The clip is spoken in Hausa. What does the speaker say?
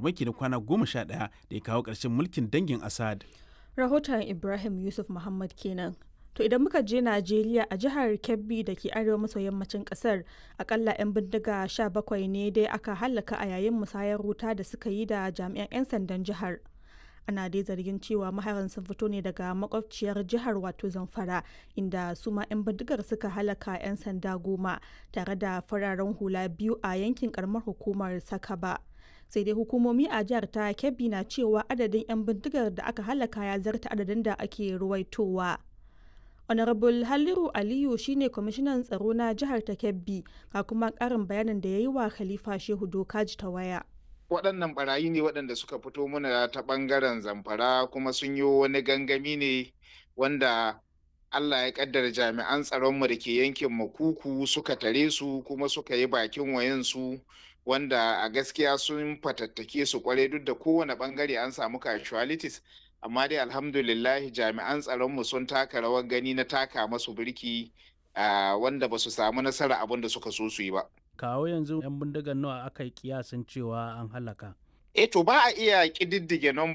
farmaki na kwana goma sha ɗaya da ya kawo ƙarshen mulkin dangin Assad. Rahoton Ibrahim Yusuf Muhammad kenan. To idan muka je Najeriya a jihar Kebbi da ke arewa maso yammacin kasar akalla 'yan bindiga 17 ne dai aka hallaka a yayin musayar wuta da suka yi da jami'an 'yan sandan jihar. Ana dai zargin cewa maharan sun fito ne daga makwabciyar jihar wato Zamfara inda su ma 'yan bindigar suka halaka 'yan sanda goma tare da fararen hula biyu a yankin karamar hukumar Sakaba. sai dai hukumomi a jihar ta Kebbi na cewa adadin 'yan bindigar da aka halaka ya zarta adadin da ake ruwaitowa. honorable halliru aliyu shine kwamishinan tsaro na jihar ta kebbi ga kuma karin bayanin da ya yi wa khalifa shehu dokaji ta waya waɗannan barayi ne waɗanda suka fito muna ta ɓangaren zamfara kuma sun yi wani gangami ne wanda Allah ya kaddara jami'an tsaronmu da ke yankin makuku suka tare su kuma suka yi bakin wayansu wanda a gaskiya sun fatattake su kware duk da kowane bangare an samu casualties amma dai alhamdulillahi jami'an tsaronmu sun taka rawar gani na taka masu birki wanda ba su samu nasara abin da suka so su yi ba. Kawo yanzu 'yan bindigar nawa aka yi kiyasin cewa an halaka. E to ba a iya ƙididdige